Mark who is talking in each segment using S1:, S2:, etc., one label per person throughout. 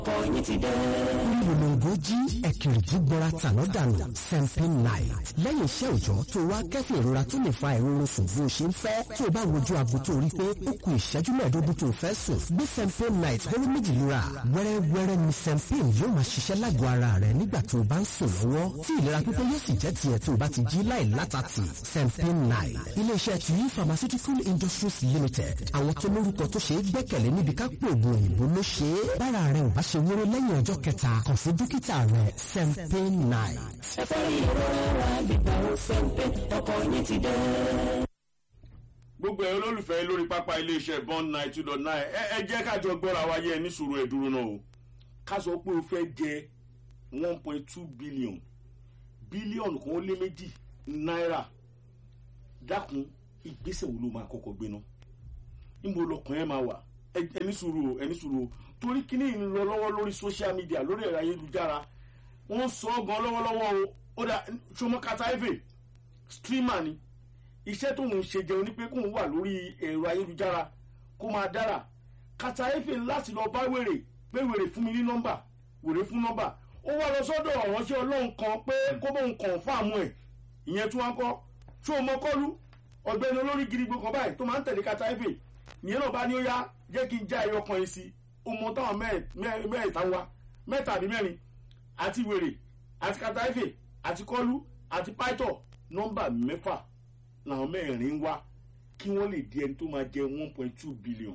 S1: yín ti dé.
S2: Olùlọ́ngọ́ jí ẹ̀kìrìjì gbọ́ra tàná dànù Sempin Night. Lẹ́yìn iṣẹ́ òòjọ́ tó wá kẹ́fìn ìrora tó lè fa ìrorun sùn bó ṣe ń fẹ́. Tó o bá wojú aago tó rí pé ó ku ìṣẹ́jú mẹ́ẹ̀ẹ́dógún tó fẹ́ sùn. Gbé Sempin Night hóró méjì lura. Wẹ́rẹ́wẹ́rẹ́ ni Sempin yóò máa ṣiṣẹ́ lágọ̀ọ́ ara rẹ̀ nígbà tó o bá ń sùn lọ́wọ́. Tí ìlera pípé yóò sì jẹ́ tiẹ̀ tó o bá ti jí láì látàtì. Sempin Night. Ilé-iṣẹ́ Tuyi Pharmaceutical Industries Limited. Àwọn tó lórúkọ tó ṣe é gbẹ́kẹ̀lé níbi ká pò ògùn òyìnbó ló ṣe é. Bára rẹ̀ ò bá ṣe wúrú lẹ́yìn ọjọ́ kẹta kàn sí dókítà rẹ̀ Sempin Night.
S1: ẹ fẹ́ rí ìrora wa gbígbà ó Sempin ọkọ̀ yín ti dé.
S3: gbogbo ẹ olólùfẹ́ lórí pápá iléeṣẹ́ bond nine two dot nine ẹ ẹ jẹ́ kájọ gbọ́ra wa yẹ ní sùúrù ẹ̀ dúró náà o ká sọ pé o fẹ́ jẹ one point two billion bílíọ̀nù kan ó lé méjì náírà dákun ìgbésẹ̀ wo ló máa kọ́kọ́ gbé náà níbo lọkàn ẹ máa wà ẹ ní sùúrù o ẹ ní sùúrù o torí kíní ń lọ lọ́wọ́ lórí social media lórí ẹ̀rọ ayélujára wọ́n sọ ọ́ gan lọ́wọ́lọ́wọ́ o ó dà sọmọkata eve streamer ni iṣẹ́ tóun ṣe jẹun ní pé kóun wà lórí ẹ̀rọ ayélujára kó máa dára kata efe láti lọ bá wèrè pé wèrè fún mi ní nọ́mbà wèrè fún nọ́mbà ó wá lọ sọ́dọ̀ ọ̀ránṣẹ́ ọlọ́run kan pé kó bóun kàn fáàmù ẹ̀ ìyẹn tí wọ́n kọ́ tó o mọ kọ́lú ọ̀gbẹ́ni olórí gidigbo kan báyìí tó máa ń tẹ̀lé kata efe ìyẹn náà bá ní ó yá jẹ́ kí n já ẹyọ kan yìí sí o mọ táwọn mẹ́ẹ̀ẹ́ta wa mẹ́ta àbí mẹ́rin àti wèrè àti kata efe àti kọ́lú àti pító nọ́mbà mẹ́fà làwọn mẹ́rin ń wá kí wọ́n lè di ẹni tó máa jẹ one point two billion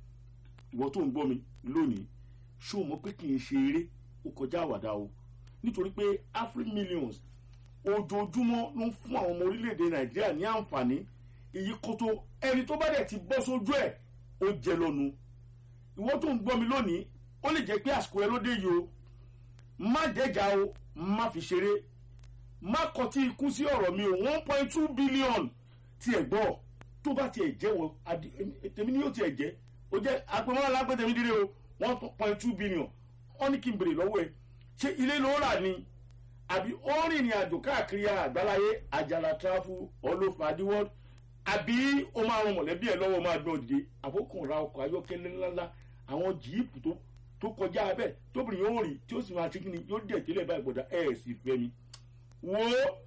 S3: ìwọ tó ń gbọ́ mi lónìí ṣó mọ̀ pé kì í ṣe eré ó kọjá àwàdà o nítorí pé afri millions ojoojúmọ́ ló ń fún àwọn ọmọ orílẹ̀-èdè nàìjíríà ní àǹfààní èyí kótó ẹni tó bá dẹ̀ ti bọ́ sójú ẹ̀ ó jẹ lọ́nu ìwọ tó ń gbọ́ mi lónìí ó lè jẹ́ pé àsìkò ẹ ló dé yìí o má dẹ́jà o má fi ṣeré má kọtí ikú sí ọ̀rọ̀ mi o one point two billion tiẹ̀ gbọ́ tó bá tiẹ̀ jẹ́ wọ tèmi ni yóò tiẹ̀ jẹ́ o jẹ́ agbẹ́mọ́lá lágbẹ́ tèmi dire o one point two billion wọ́n ní kí n bèrè lọ́wọ́ ẹ ṣé ilé ló rà ni àbí ó rìnrìn àjò káàkiri àgbáláyé àjàlá tráfù ọlọ́fàdíwọ́ àbí ó máa ran mọ̀lẹ́bí ẹ̀ lọ́wọ́ máa gbọ́n dìde àbókùn ra ọkọ̀ ayọ́kẹ́lẹ́ ńláńlá àwọn jíìpù tó tó kọjá abẹ́ tóbìnrin yóò rìn tí ó sì máa ṣe kí ni yóò dẹ̀ tẹ́lẹ̀ báyìí gbọ́dọ̀ ẹ̀ sì fẹ́ mi wo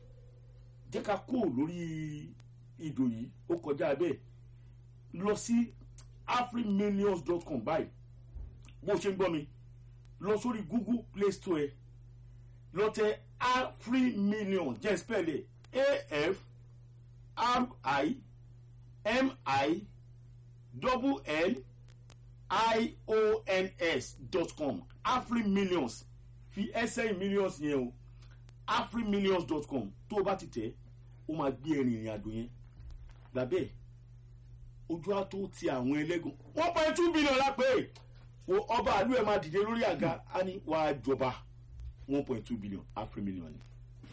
S3: jẹ́ ká kó lórí ìdò yìí ó kọjá bẹ́ẹ̀ lọ sí afrimillions.com báyìí bó ṣe ń gbọ́ mi lọ sórí google play store ẹ lọ tẹ afrimillions jẹ́ spẹ́lẹ̀ af r i m i double n i o n s dot com afrimillions fi ẹsẹ̀ millions yẹn o afrimillions.com tó o bá ti tẹ̀ ó máa gbé ẹrin ìrìn àjò yẹn lábẹ́ ojú á tó ti àwọn ẹlẹ́gùn one point two billion lápẹ́ o ọba àlú ẹ̀ máa dìde lórí àga á ní wàá jọba one point two billion afrimillion ni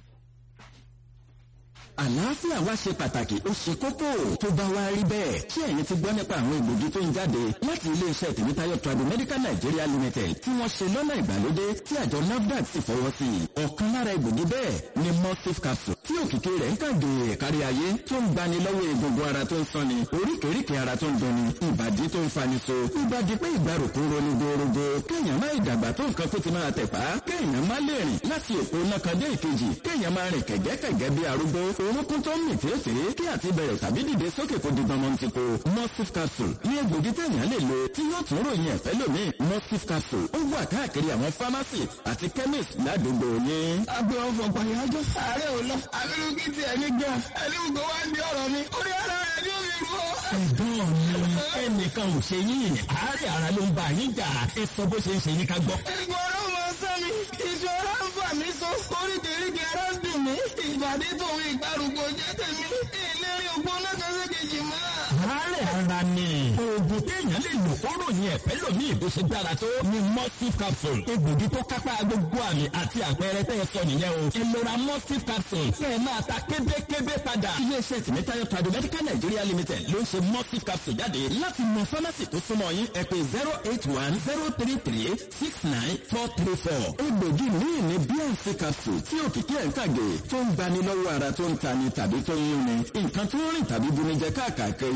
S4: àlàáfíà wa ṣe pàtàkì ó ṣe kókó tó bá wá rí bẹ́ẹ̀ ṣé ẹ̀yin ti gbọ́ nípa àwọn egbògi tó ń jáde láti iléeṣẹ́ tèmítáyọ̀ tradu medical nigeria limited tí wọ́n ṣe lọ́nà ìgbàlódé tí àjọ nafdac sì fọwọ́ sí i ọ̀kan lára egbògi bẹ́ẹ̀ ni mustif capsule tí òkìkí rẹ̀ ń kàgé kárí ayé tó ń gbani lọ́wọ́ egungun ara tó ń sanni oríkèéríkèé ara tó ń dunni ìbàdí tó ń fani so ìbàdí pé ìgbàrúkú roni gorogo kéèyàn má ìdàgbà tó nǹkan kó ti máa tẹ̀pá kéèyàn má lè rìn láti òpó náà kan dé ìkejì kéèyàn má rìn kẹ̀gẹ́kẹ̀gẹ́ bí arúgbó orúnkún tó ń mì tèéfèé kí àti bẹ̀rẹ̀ tàbí dìde sókè kó di gbọmọ ti ko mustif capsule ní egbògi tẹ̀yàn lè lo tí yóò tún ròyìn ẹ̀fẹ́ lómi mustif capsule ó wà káàkiri àwọn pharmacy àti chemist ládùúgbò yín.
S5: agbe ọfọ pàyájọ ààrẹ ò lọ abirùkí tiẹ̀ ní gan ẹni gbogbo wa ń di ọ̀rọ̀ mi orí ara rẹ̀ ni ó fi rú ọ.
S2: ẹ̀gbọ́n mi ẹnìkan ò ṣe yín àárẹ̀ ara ló ń bá yín jà ẹ sọ bó ṣe ń ṣe yín ká gbọ́.
S5: ìgbọ̀rọ̀ mọ sẹ́mi ìṣòro ń fà mí so oríkèéríkèé ara ń dùn mí ìbàdí tòun ìgbàrúgbó jẹ́ tèmi ìlérí ògbóná kan sí kejì mọ́.
S2: àárẹ̀ ara ni oògùn téèyàn lè lò kóró ní ẹ̀fẹ́ lómi ìbò ṣe dára tó ni mustif capsule egbògi tó kápá gbogbo àmì àti àpẹẹrẹ tẹ́ ẹ sọ nìyẹn o ẹ lọ ra mustif capsule kẹ́ ẹ máa ta kébékébé padà.
S4: iléeṣẹ́ tìmítayọ̀ tradu medical nigeria limited ló ń ṣe mustif capsule jáde láti mọ fámásì tó súnmọ́ yín ẹ pé zero eight one zero three three six nine four three four egbògi míì ní bnc capsule tí òkìkí ẹ̀ ń kàgé tó ń gbani lọ́wọ́ ara tó ń tani tàbí tó ń yún ni nǹkan tó ń rìn tàbí bunijẹ káàkiri ara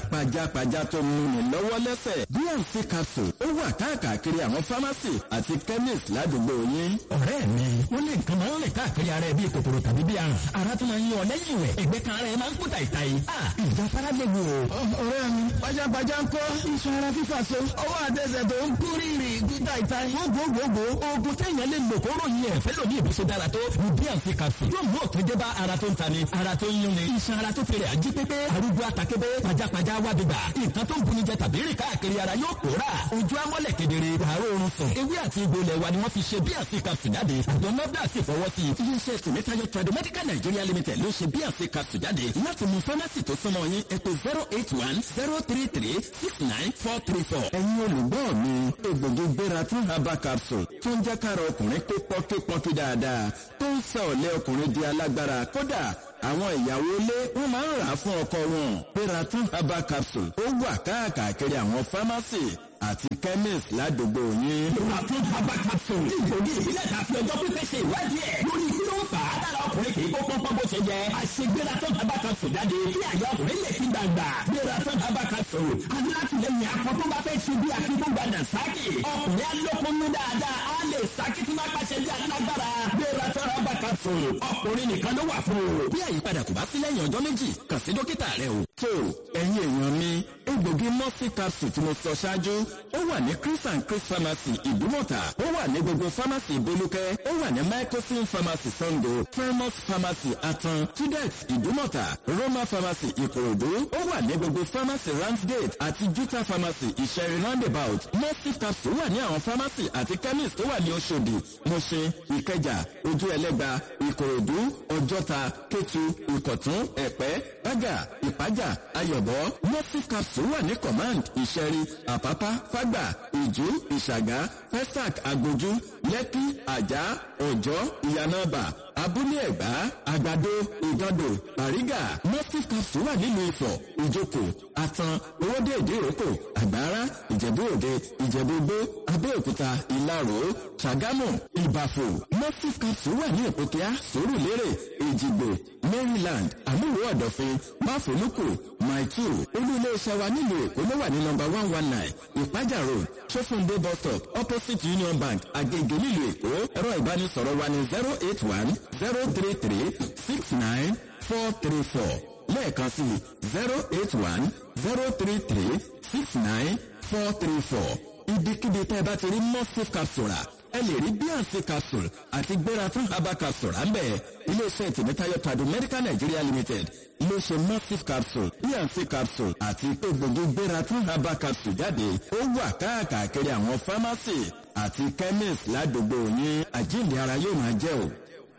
S4: pajápajá tó ń múni lọ́wọ́ lẹ́sẹ̀ bnc capsule ó wà káàkiri àwọn fámásì àti chemist ládùúgbò yín.
S2: ọ̀rẹ́ mi wọ́n lè nǹkan máa ń rìn káàkiri ara ẹ bíi kòkòrò tàbí bíi àrùn ara tó máa ń yan ọ lẹ́yìn ìwẹ̀ ẹgbẹ́ kan ara ẹ máa ń kúta ìta yìí. ìjà fara lè wo.
S5: ọ̀rẹ́ mi pajápajá ń kọ́ iṣan ara fífà so ọwọ́ àtẹsẹ̀ tó ń kú rírì kúta ìta yìí.
S2: gbogbogbò oògùn téèyàn lè lò kó ròyìn ẹ̀ fẹ́ lòdì ìbùsùn dára tó ní bnc capsule yóò mú òtún dé bá ara tó ń tani ara tó ń yún ni iṣan ara tó fèrè àjí pépé arúgbó àtàkébé pajápajá wábìgbà nǹkan tó ń buni jẹ tàbí rìn káàkiri ara yóò pòórà ojú amọ́lẹ̀ kedere àárọ̀ oorun sùn ewé àti egbò ilẹ̀ wa ni wọ́n fi ṣe bnc capsule jáde àjọ nọ́dà sì fọwọ́ sí i.
S4: iléeṣẹ́ tìmítayọ tradomedical nigeria limited ló ṣe bnc capsule jáde láti mú fámásì tó súnmọ́ yín ẹ pè zero eight one zero three three six nine four three four. ẹ̀yin olùgbọ́ mi egbògi gbéra tún herbal capsule tó ń jẹ́ kára ọkùnrin pé pọ́npọ́npọ́n dáadáa tó ń sọ ọ̀lẹ́ ọkùnrin di alágbára kódà àwọn ìyàwó ilé wọn máa ń rà á fún ọkọ wọn gbéra tún herbal capsule ó wà káàkiri àwọn fámásì àti chemist ládùúgbò yín.
S2: Ìwàtún Bàbá Capsule ní ìgbòdì ìbílẹ̀ tàbí ọjọ́ pípẹ́ ṣe ìwádìí ẹ̀ lórí kí ló ń fà á dára ọkùnrin kì í kó pọ́npọ́n bó ṣe jẹ. Àṣegbéra tó Bàbá Capsule jáde kí àyà ọkùnrin lè fi gbàgbà. Gbéra tó Bàbá Capsule. Alátìlẹyìn akọ tó bá fẹ́ ṣe bí akíkúgbàdà sákì. Ọkùnrin alókùnrin dáadáa á lè sákì tí máa pàṣẹ bí alágbára. Gbéra tó Bàbá Capsule. Ọkùnrin nìkan ló wà fún o.
S4: bí àyípadà kò bá sí lẹ́yìn ọjọ́ méjì kàn sí dókítà rẹ o. tó ẹ̀yin èèyàn mi egbògi mọ́sí capsule tí mo sọ ṣáájú ó wà ní chris and chris pharmacy ìdúmọ̀tà ó wà ní gbogbo pharmacy ìbolúkẹ́ ó wà ní microsim pharmacy sango primus pharmacy atan tudex ìdúmọ̀tà roma pharmacy ìkòròdú ó wà ní gbogbo pharmacy ramsgate àti juta pharmacy ìṣẹ̀rí roundabout mọ́sí capsule wà ní àwọn pharmacy àti chemist tó wà ní oṣòdì mọ̀ṣẹ́ ìkẹjà ojú ẹlẹ́gba ìkòròdú ọjọ́ta kétu ìkọ̀tún ẹ̀pẹ́ bága ìpájà ayọ̀bọ mọ́sí capsule wà ní command ìṣẹ̀rí àpápá fágbà ìjú ìṣàgá pestac agbójú lẹ́kí àjà ọ̀jọ́ ìyànàbà abúlé ẹ̀gbá àgbàdo ìgàndò bàrígà mọ́sí capsule wà nílùú ifọ̀ ìjókòó àtàn owóde ìdíròkò àgbára ìjẹ̀bú òde ìjẹ̀bú gbó abẹ́òkúta ìlarò ṣàgámù ìbàfò mọ́sí capsule wà ní ìpòkíá sòrùlérè èjìgbò maryland àmúwò ọ̀dọ̀fin máfòlùkù maitu olú iléeṣẹ́ wa nílùú èkó ló wà ní nọmba one one nine ìpájà road sófúndé bus stop opposite union bank agege nílùú èkó ẹ̀rọ ìbánisọ̀rọ̀ wa ní zero eight one zero three three six nine four three four lẹ́ẹ̀kan sí zero eight one zero three three six nine four three four ibikíbi tẹ́ ẹ bá ti rí mosif capsule ẹ lè rí bnc capsule àti gbéra fún herbal capsule à ń bẹ̀ iléeṣẹ́ tìmítayọ tàdó medical nigeria limited iléeṣẹ́ mosif capsule bnc capsule àti egbògi gbéra fún herbal capsule jáde ó wà káàkiri àwọn pharmacy àti chemist ládùúgbò yín àjíǹde ara yóò máa jẹ́ o.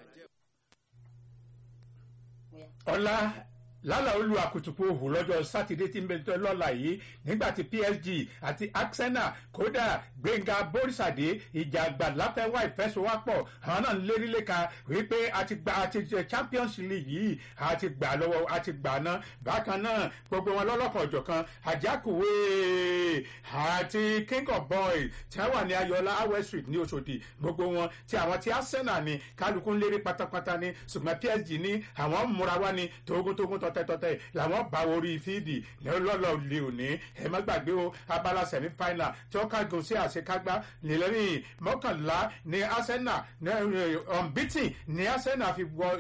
S6: ọlá lálà olú àkùtùkù òhù lọ́jọ́ sátidé tí ń bẹ tó lọ́la yìí nígbà tí psg àti arsenal kódà gbẹ̀ngà borísàdé ìjà àgbà láfẹ́wá ìfẹsowápọ̀ àwọn náà ń lérí léka wípé àti gba àti champions league yìí àti gbà lọ́wọ́ àti gbà náà bákan náà gbogbo wọn lọ́lọ́kan ọ̀jọ̀kan àjákùwé àti king of boys tí wọ́n wà ní ayọ̀lá awẹ́ street ní oṣòdì gbogbo wọn tí àwọn tí arsenal ní kálukú ń lérí pátápátá ní ṣùgbọ́n psg ní àwọn múra wá ní tógúntógún tọ́ tọ́tẹ́tọ́tẹ́ làwọn bá orí fíìdì lọ́lọ́ lè òní ẹ má gbàgbé o abala semi final tí ó kángun sí àṣekágbá nílẹ́rìn mọ́kànlá ní arsenal unbeaten ní arsenal fi wọ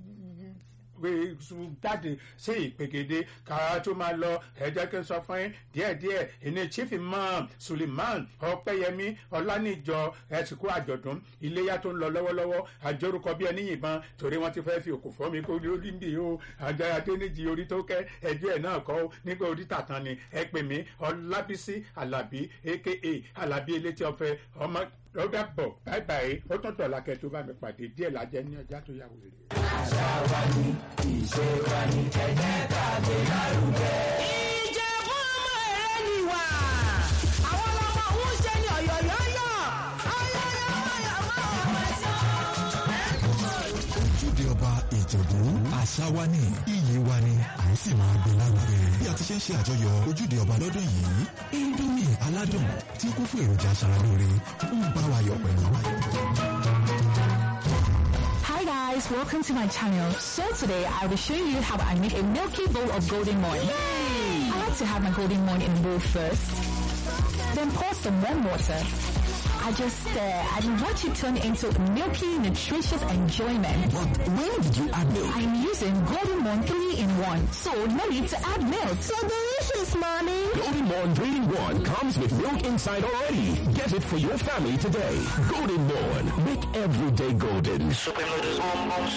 S6: jáde sí ìpègede kára tó máa lọ ẹ jẹ́ kí n sọ fún yín díẹ̀díẹ̀ ìní chief imam suleiman ọpẹ́yẹmí ọlánìjọ ẹ̀sìnkú àjọ̀dún iléyà tó ń lọ lọ́wọ́lọ́wọ́ àjọrúkọ bí ẹni yìnbọn torí wọ́n ti fẹ́ fi òkú fọ́ mi kó lórí ndì o àjọ adéníjì orí tó kẹ́ ẹjọ́ ẹ̀ náà kọ́ nígbà orí tàtàn ni ẹ pè mí ọlábísí alábí aka alábí elétí ọ̀fẹ́ ọmọ ó dàbọ̀ báyìí báyìí ó tún tọ̀ lákẹ́ tó bá mi pàdé díẹ̀ lájẹ́ ní ọjà tó yà wèrè.
S1: àṣà wa ni ìṣe wa ni ẹ̀jẹ̀ tàbí lárugẹ.
S7: ìjẹ̀bú ọmọ ẹ̀rẹ́ ni wà. àwọn ọmọ òun ṣe ni ọ̀yọ̀yọ̀yọ̀.
S8: ojúde ọba ìjẹ̀bú àṣà wa ni iyì wa ni à ń sì máa gbé lárugẹ. bí a ti ṣe ń ṣe àjọyọ̀ ojúde ọba lọ́dún yìí indomie aládùn tí kún fún èròjà aṣaralóore ń bá wa yọ̀ pẹ̀lú.
S9: Hi guys, welcome to my channel. So today I will show you how I make a milky bowl of golden morn. I like to have my golden morn in a bowl first, then pour some warm water. I just stir and watch it turn into milky, nutritious enjoyment.
S2: But when did you add milk?
S9: I'm using Golden Morn 3 in 1, so no need to add milk.
S7: So delicious, mommy.
S10: Golden Morn 3 in 1 comes with milk inside already. Get it for your family today. Golden Morn. Make every day golden.